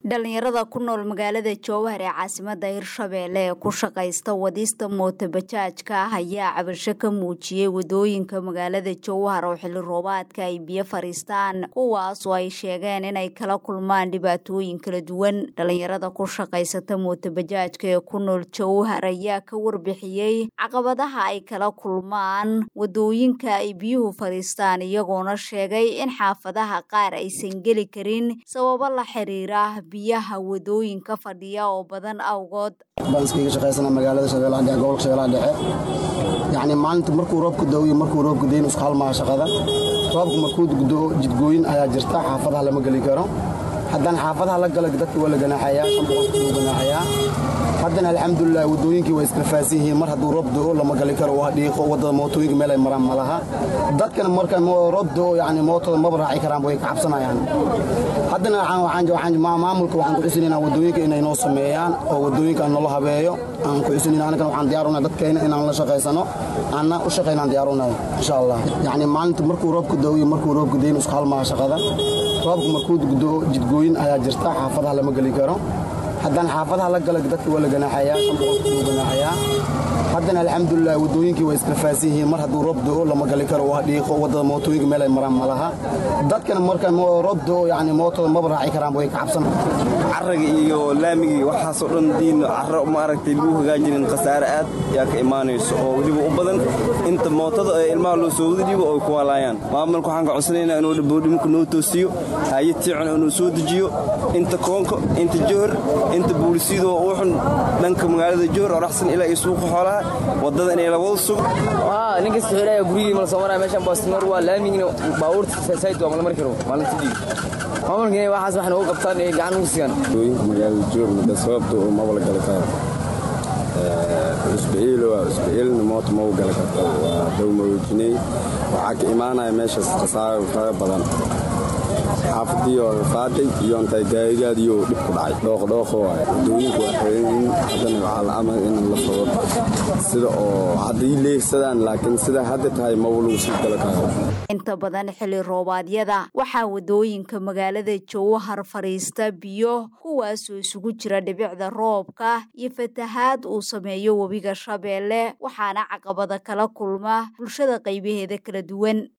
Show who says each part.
Speaker 1: dhalinyarada ku nool magaalada jowhar ee caasimada hirshabeelle ee ku shaqaysta wadista mootobajaajka ah ayaa cabasho ka muujiyey wadooyinka magaalada jowhar oo xilli roobaadka ay biyo fariistaan kuwaas oo ay sheegeen inay kala kulmaan dhibaatooyin kala duwan dhalinyarada ku shaqaysata mootobajaajka ee ku nool jowhar ayaa ka warbixiyey caqabadaha ay kala kulmaan wadooyinka ay biyuhu fariistaan iyagoona sheegay in xaafadaha qaar aysan geli karin sababo la xiriira biyaha wadooyinka fadhiya oo badan awgood
Speaker 2: baan iskaga shaqaysana magaalada shabeellaha dhexe gobolka shabeellaha dhexe yacni maalinta markuu roobku da'o iyo markuu roobku dayn isku halmaha shaqada roobku markuu gudoo jidgooyin ayaa jirta xaafadaha lama geli karo haddana xaafadaha la gala dadka waa la ganaaxayaa shan boqolka loo ganaaxayaa haddana alxamdulilah wadooyinkii waa iskala faahsan yihiin mar hadduu roob da'o lama gali karo waa dhiiqo waddada mootooyinka meel ay maraan ma laha dadkana marka roob da'o yacni mootada maba raaci karaan way ka cabsanayaan haddana maamulka waxaan ku xusinayna wadooyinka inay noo sameeyaan oo wadooyinka aan noola habeeyo aan ku xusinayna anagana waxaan diyaarunay dadkayna inaan la shaqaysano aanna u shaqaynaan diyaarunay insha allah yacni maalinta markuu roobku da'o iyo markuu roobku dayn isku halmaha shaqada roobku markuu gudoo jidgooyin ayaa jirta xaafadaha lama geli karo haddana xaafadaha la gala dadka waa la ganaaxayaa shan boqolka loo ganaaxayaa haddana alxamdulilah wadooyinkii waa iskala faahsan yihiin mar hadduu roob da'o lama gali karo waa dhiiqo waddada mootooyinka meel ay maraan ma laha dadkana marka roob da'o yacni mootada maba raaci karaan way ka cabsan
Speaker 3: carraga iyo laamigii waxaasoo dhan diin carro maaragtay lagu hagaajinin khasaare aad yaa ka imaanayso oo weliba u badan inta mootada ee ilmaha loo soo wada dhiibo oy ku waalaayaan maamulka waxaan ka codsanaynaa inuu dhaboodhimka noo toosiyo hayad tiicuna inuu soo dejiyo inta koonka inta johor inta buulisyadoo uu xun dhanka magaalada johor oo raxsan ilaa iyo suuqa xoolaha waddada inay labada sugo
Speaker 4: ninkasta xidhaya gurigii mala soo maraya meeshan baastimar waa laamigina baabuurta sayd waa mala mari karo maalintii maamulkina waxaas wax noogu qabtaan ee gacan ugu siiyaan
Speaker 5: dooyinka magaalada joog mudda sababta oo mabala gali karo cusbaciil waa cusbaciilna moota mau gali karto waa dowmaroojiney waxaa ka imaanaya meeshaas khasaaro fara badan xaafadiyo qaaday iyo intay gaarigaadiyo dhib ku dhacay dhooqdhooqo waay wadooyinka waa xiran haddana waxaa la amray in la fogo sida oo hadday leegsadaan laakiin sida hadda tahay maba lagu sii gala karo
Speaker 1: inta badan xilli roobaadyada waxaa wadooyinka magaalada jowhar fadhiista biyo kuwaasoo isugu jira dhibicda roobka iyo fatahaad uu sameeyo webiga shabeelle waxaana caqabada kala kulma bulshada qaybaheeda kala duwan